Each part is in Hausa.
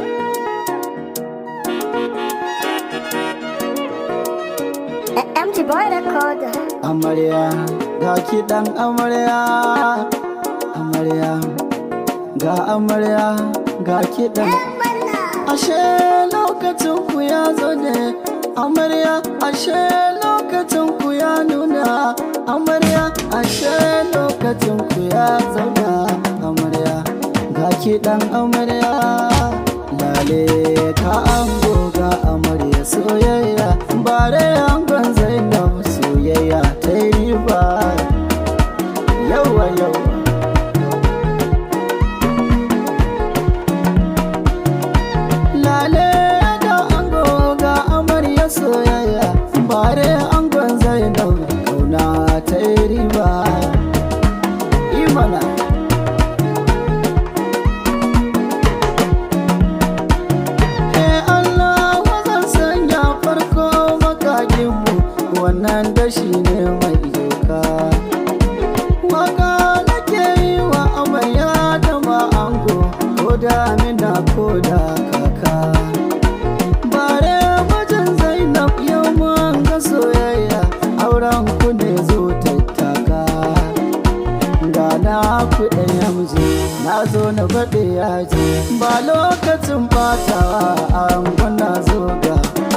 MG Boy Recorder. amarya ga kiɗan amarya amarya ga amarya ga kiɗan ashe lokacin ku ya zo ne amarya ashe lokacin ku ya nuna amarya ashe lokacin ku ya zauna amarya ga kiɗan amarya lale ka ango ga amarya soyayya bare angon zainab soyayya ta yi riba yawa yawa lale ga ango ga amarya soyayya bare angon zainab kauna ta yi riba imana Eh Allah wazan sanya farko makaginmu wannan dashi ne mai doka waka nake yi wa amarya da ma'ango ko da amina ko da kaka bare mijin zainab yau mun ga soyayya auren ku ne zo tattaka ga na kuɗin yamji na zo na faɗi yaji ba lokacin batawa an gwana zo ga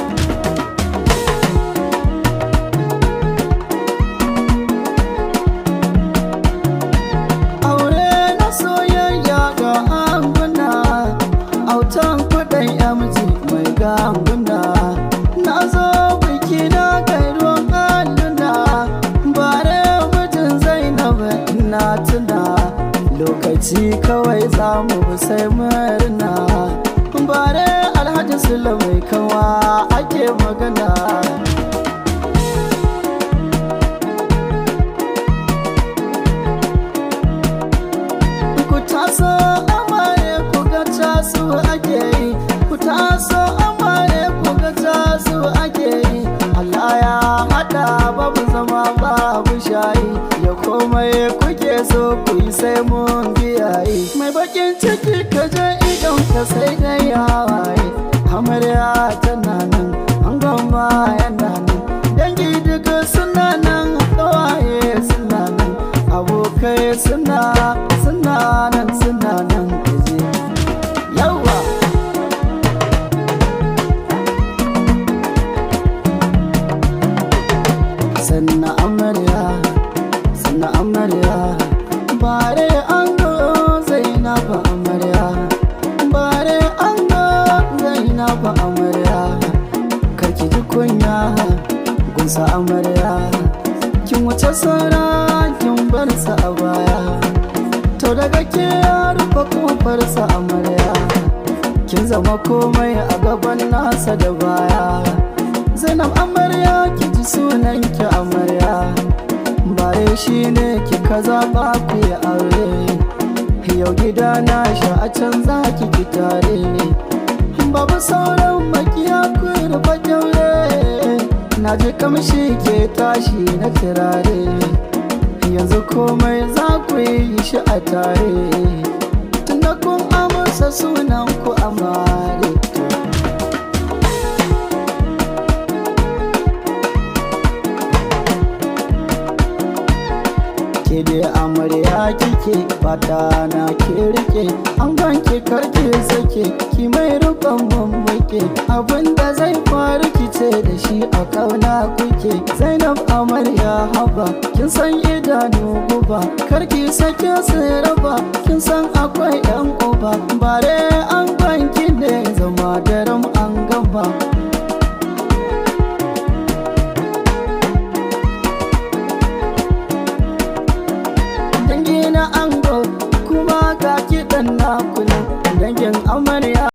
aure na soyayya ga anguna autan kuɗin yamji mai ganguna na zo biki na kai ruwan alluna bare mijin zainab na tuna lokaci kawai za mu bi sai murna bare alhaji sula mai kawa ake magana ku taso amare ku ga tasu ake yi ku taso amare ku ga tasu ake yi Allah ya hada babu zama babu shayi ya komai kuke so ku yi sai mun biyayi mai bakin ciki ka je idon ka sai dai hawaye amarya tana nan an gama yana nan dangi duka suna nan kawaye suna nan abokai suna suna nan suna nan kaje yawa sanna amarya sanna amarya bare an go zainab amarya bare an go zainab amarya karki ji kunya gunsa amarya kin wuce saura kin bar sa a baya to daga ke ya rufe kofar sa amarya kin zama komai a gaban nasa da baya zainab amarya ki ji sunan ki amarya bare shi ne ki kaza ba ku yi aure yau gida na sha a can za ki ki tare babu sauran makiya ku rufe kyaure na ji kamshi ke tashi na turare yanzu komai za ku yi shi a tare tunda kun amsa sunan ku amare ke da amarya kike fata na ke rike an ganke karke sake ki mai rukon mamake abinda zai faru kice da shi a kauna kuke zainab amarya haba kin san idanu guba karki sake su raba kin san akwai yan uba bare